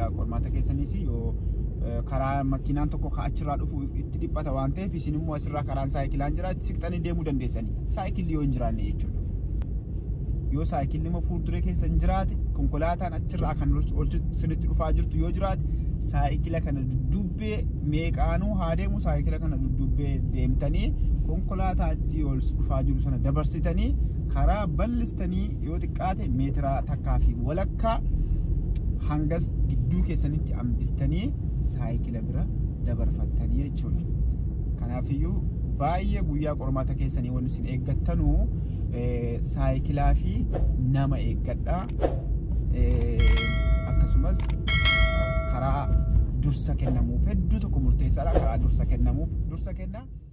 guyyaa qormaata keessaniis yoo karaa makiinaan tokko achirraa dhufu itti dhiphata waan ta'eef isin immoo asirraa karaan saayikilaan jira siqxanii deemuu dandeessanii saayikilli yoo hin jiraanne jechuudha. Yoo saayikilli immoo fuulduree keessa hin jiraate konkolaataan achirraa kan sinitti dhufaa jirtu yoo jiraate saayikila kana duddubbee meeqaanuu haa deemu saayikila kana duddubbee deemtanii konkolaataa achi ol dhufaa jiru sana dabarsitanii karaa bal'istanii yoo xiqqaate meetira takkaa fi walakkaa hangas gidduu keessanitti hambistanii saayikila bira dabarfattanii jechuudha. Kanaafiyyuu baay'ee guyyaa qormaata keessanii wanni isin eeggattanuu saayikilaa fi nama eeggadhaa. Akkasumas karaa dursa kennamuuf hedduu tokko murteessaadha. Karaa dursa kennamuuf dursa kennaa.